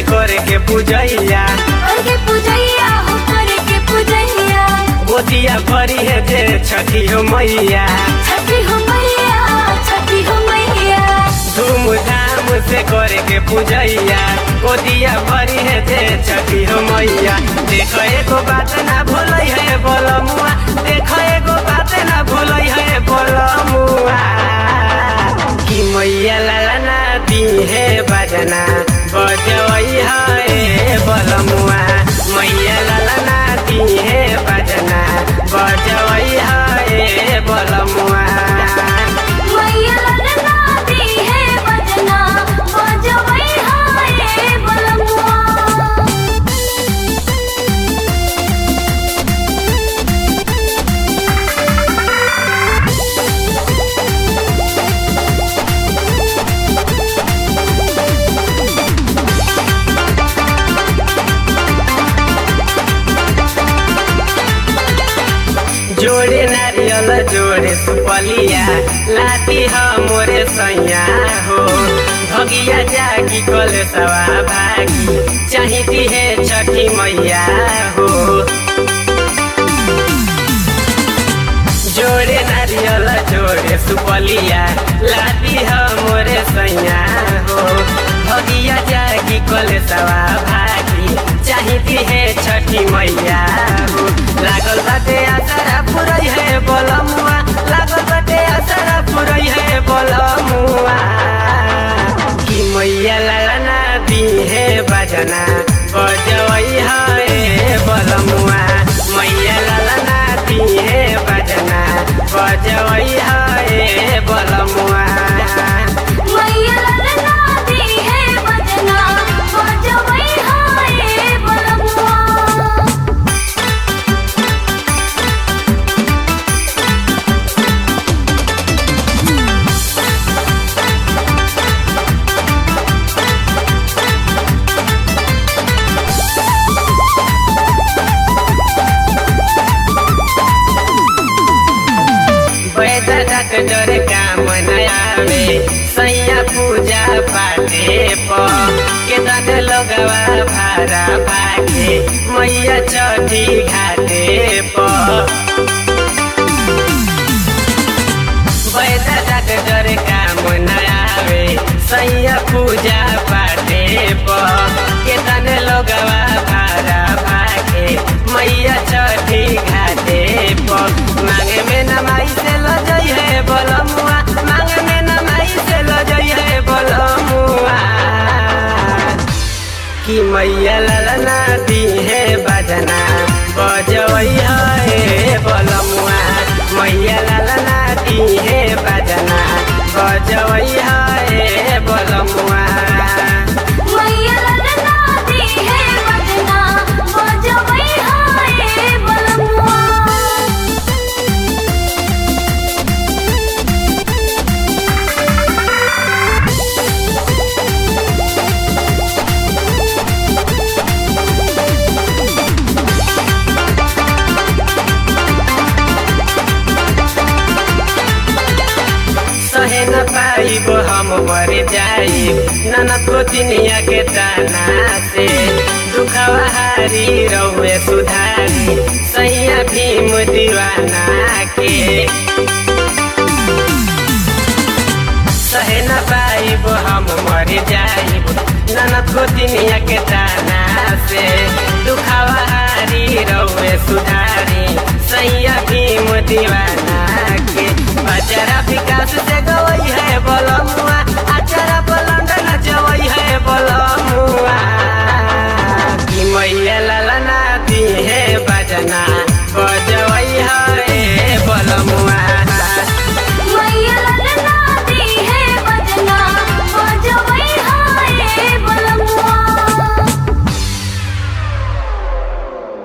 से करे के पूजैया करके पूजैया हो करके पूजैया गोतिया भरी है जे छठी हो मैया छठी हो मैया छठी हो मैया धूमधाम से करे के पूजैया गोतिया भरी है जे छठी हो मैया देखो एगो बात ना भूलै है बोलमुआ देखो एगो बात ना भूलै है बोलमुआ कि मैया लाला ना दी है बजना बजवई है बोलमुआ मैया लाला ना दी है बजना बजवई है बोलमुआ मैया ललना दी है बजना बजवई हाय बलमुआ जोड़े नारियल जोड़े सुपलिया लाती ह मोरे सैया हो भगिया जागी कल सवा भागी चाहिती है छठी मैया हो जोड़े नारियल जोड़े सुपलिया लाती ह मोरे सैया हो भगिया जागी कल सवा भागी चाहिती है छठी मैया हो लागल बाटे आसारा पुरई है बोलमुआ लागल बाटे आसारा पुरई है बोलमुआ कि मैया लाला ना दी है बजना बजवई है बोलमुआ मैया लाला ना दी है बजना बजवई है बोलमुआ मैया ललना दी है बजना बजवई हाय बलमुआ बैदा डर काम नयावे सैया पूजा पाटे प केतन लगवा भारा भागे मैया चढ़ी घाटे प बैदा डर काम नयावे सैया पूजा पाटे प केतन लगवा भारा भागे मैया चढ़ी घाटे प मांगे में नमाई से लजई है बोलमुआ मांगे में नमाई से लजई है बोलमुआ कि मैया ललना दी है बजना बजवई है बोलमुआ मैया ललना दी है बजना बजवई है बोलमुआ मैया ललना दी है बजना बजवई हाय बलमुआ सहे न पाइब हम मर जाइब ननद को तिनिया के ताना से दुखवा हारी रहुए सुधारी सैया भीम दीवाना के सहे न पाइब हम मर जाइब ननद को तिनिया के ताना से दुखवा हारी रहुए सुधारी सैया भीम दीवाना के अचरा विकास से गवई है बोलमुआ अचरा बोल